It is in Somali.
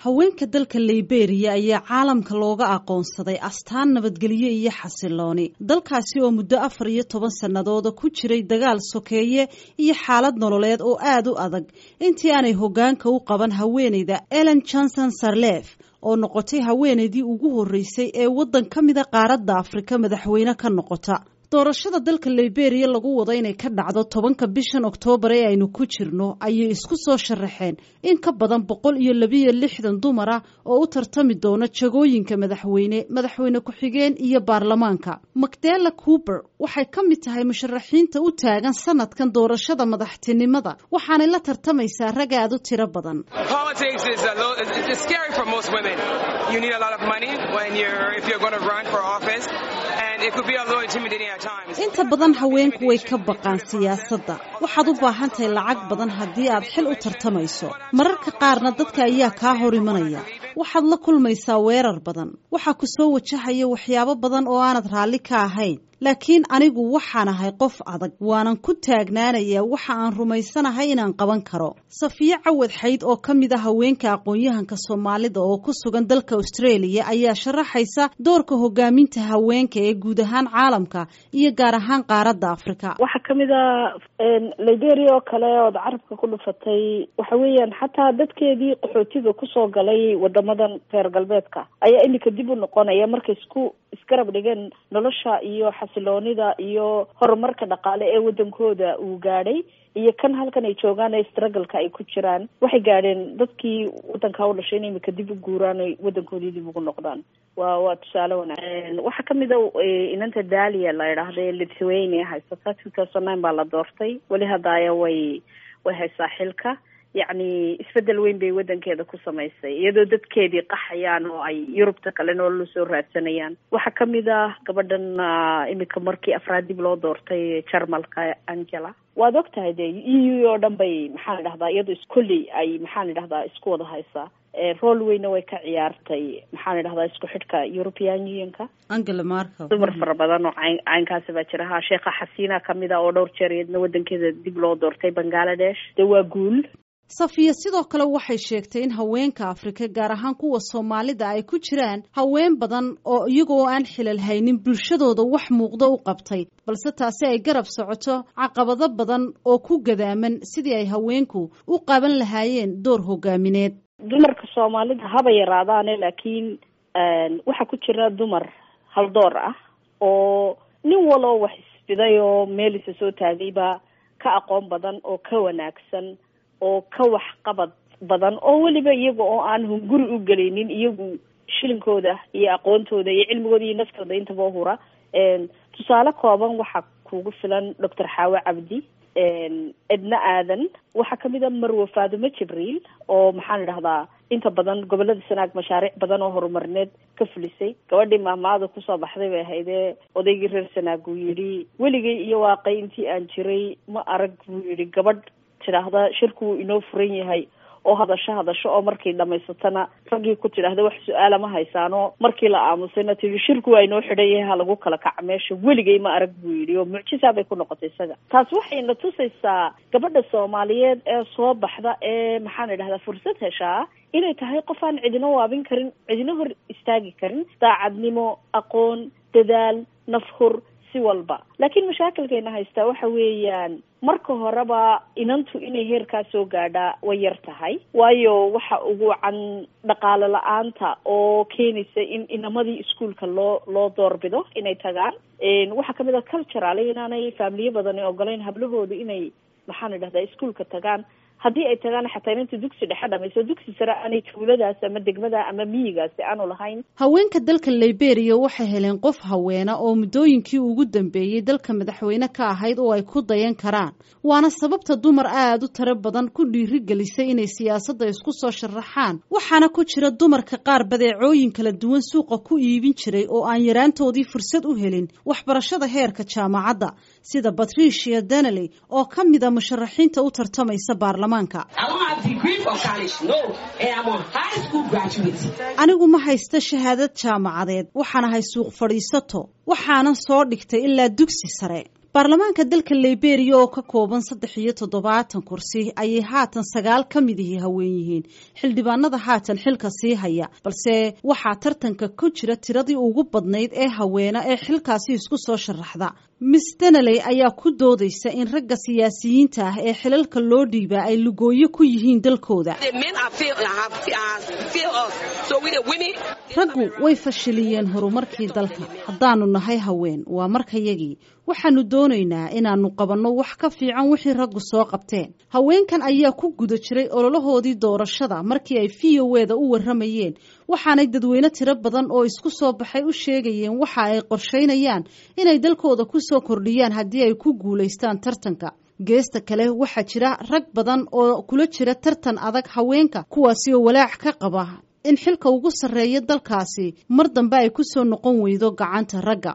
haweenka dalka liberiya ayaa caalamka looga aqoonsaday astaan nabadgelyo iyo xasilooni dalkaasi oo muddo afar iyo toban sannadooda ku jiray dagaal sokeeye iyo xaalad nololeed oo aada u adag intii aanay hoggaanka u qaban haweeneyda ellen johnson sarlef oo noqotay haweeneydii ugu horreysay ee waddan ka mida qaaradda afrika madaxweyne ka noqota doorashada dalka liberiya lagu wado inay ka dhacdo tobanka bishan oktoobar ee aynu ku jirno ayay isku soo sharaxeen in ka badan boqol iyo labiyo lixdan dumar ah oo u tartami doona jagooyinka madaxweyne madaxweyne ku-xigeen iyo baarlamaanka macdela coober waxay ka mid tahay musharaxiinta u taagan sanadkan doorashada madaxtinimada waxaanay la tartamaysaa rag aad u tiro badan inta badan haweenku way ka baqaan siyaasadda waxaad u baahan tahay lacag badan haddii aad xil u tartamayso mararka qaarna dadka ayaa kaa hor imanaya waxaad la kulmaysaa weerar badan waxaa ku soo wajahaya waxyaabo badan oo aanad raalli ka ahayn laakiin anigu waxaan ahay qof adag waanan ku taagnaanayaa waxa aan rumaysanahay inaan qaban karo safiye cawad xayd oo ka mid a haweenka aqoon-yahanka soomaalida oo ku sugan dalka australia ayaa sharaxaysa doorka hogaaminta haweenka ee guud ahaan caalamka iyo gaar ahaan qaaradda afrika waxaa kamid a liberia oo kale ood carabka ku dhufatay waxa weeyaan xataa dadkeedii qaxootiga kusoo galay wadamadan reer galbeedka ayaa iminka dib u noqonaya markay isku isgarab dhigeen nolosha iyo xasiloonida iyo horumarka dhaqaale ee wadankooda uu gaadhay iyo kan halkan ay joogaan ee struggleka ay ku jiraan waxay gaadheen dadkii wadankaa u dhashay in imika dib u guuraan ay wadankoodii dib ugu noqdaan waa waa tusaale wanaagsan waxaa kamid a inanta dalia la idhaahda ee lithuania haysata two thousand nine baa la doortay weli haddaaya way way haysaa xilka yacni isbedel weyn bay wadankeeda ku samaysay iyadoo dadkeedii qaxayaan oo ay yurubta kale nolola soo raadsanayaan waxaa kamid ah gabadhan imika markii afraad dib loo doortay jarmalka angela waad og tahay de e u oo dhan bay maxaan idhahdaa iyadoo iskoley ay maxaan idhahdaa isku wada haysaa rool weyna way ka ciyaartay maxaan idhahdaa isku xidhka european unionka angela markel dumar fara badan oo cayn caynkaasi baa jira ha sheekha xasiina kamid a oo dhowr jeer iyadna wadankeeda dib loo doortay bangaladesh de waa guul safiya sidoo kale waxay sheegtay in haweenka afrika gaar ahaan kuwa soomaalida ay ku jiraan haween badan oo iyagoo aan xilal haynin bulshadooda wax muuqdo u qabtay balse taasi ay garab socoto caqabado badan oo ku gadaaman sidii ay haweenku u qaban lahaayeen door hogaamineed dumarka soomaalida haba yaraadaane laakiin waxaa ku jira dumar haldoor ah oo nin waloo wax isfiday oo meel isa soo taagayba ka aqoon badan oo ka wanaagsan oo ka waxqabad badan oo weliba iyaga oo aan hunguri u gelaynin iyagu shilinkooda iyo aqoontooda iyo cilmigooda iyo naftooda intaba hura tusaale kooban waxaa kugu filan doctor xaawe cabdi edna aadan waxaa kamid a marwe faadumo jibriil oo maxaan idhahdaa inta badan gobolada sanaag mashaariic badan oo horumarineed ka fulisay gabadhii maahmaada kusoo baxday bay ahaydee odaygii reer sanaag uu yidhi weligay iyo waaqay intii aan jiray ma arag buu yidhi gabadh tidhaahda shirku wuu inoo furan yahay oo hadasho hadasho oo markii dhamaysatana raggii ku tidhaahda wax su-aala ma haysaano markii la aamusayna tii shirku waa inoo xidhan yahay ha lagu kala kaca meesha weligay ma arag buu yidhi oo mucjisaa bay ku noqotay isaga taas waxayna tusaysaa gabadha soomaaliyeed ee soo baxda ee maxaan idhahdaa fursad heshaa inay tahay qof aan cidina waabin karin cidina hor istaagi karin daacadnimo aqoon dadaal nafhur si walba laakiin mashaakilkayna haystaa waxa weeyaan marka horeba inantu inay heerkaa soo gaadhaa way yar tahay waayo waxa ugu can dhaqaale la-aanta oo keenaysa in inamadii iskuolka loo loo doorbido inay tagaan waxaa kamid a cultural inaanay faamiliye badani ogolayn hablahooda inay maxaan idhahdaa iskuolka tagaan haddii ay tagaan xataa inanta dugsi dhexe dhamayso dugsi sare aanay tuuladaas ama degmada ama miyigaasi aanu lahayn haweenka dalka liberiya waxay heleen qof haweena oo muddooyinkii ugu dambeeyey dalka madaxweyne ka ahayd oo ay ku dayan karaan waana sababta dumar aada u tiro badan ku dhiirigelisay inay siyaasadda isku soo sharaxaan waxaana ku jira dumarka qaar badeecooyin kala duwan suuqa ku iibin jiray oo aan yaraantoodii fursad u helin waxbarashada heerka jaamacadda sida patricia denely oo ka mid a musharaxiinta u tartamaysa baarlamaanka anigu ma haysta shahaadad jaamacadeed waxaan ahay suuq fadhiisato waxaanan soo dhigtay ilaa dugsi sare baarlamaanka dalka liberia oo ka kooban saddex iyo toddobaatan kursi ayay haatan sagaal ka midihii haween yihiin xildhibaanada haatan xilka sii haya balse waxaa tartanka ku jira tiradii ugu badnayd ee haweena ee xilkaasi isku soo sharaxda miss denaley ayaa ku doodaysa in ragga siyaasiyiinta ah ee xilalka loo dhiibaa ay lugooyo ku yihiin dalkooda raggu way fashiliyeen horumarkii dalka haddaanu nahay haween waa markayagii waxaanu doonaynaa inaannu qabanno wax ka fiican wixii raggu soo qabteen haweenkan ayaa ku guda jiray ololahoodii doorashada markii ay v o e da u warramayeen waxaanay dadweyne tiro badan oo isku soo baxay u sheegayeen waxa ay qorshaynayaan inay dalkooda ku soo kordhiyaan haddii ay ku guulaystaan tartanka geesta kale waxaa jira rag badan oo kula jira tartan adag haweenka kuwaasi oo walaac ka qaba in xilka ugu sarreeya dalkaasi mar dambe ay ku soo noqon weydo gacanta ragga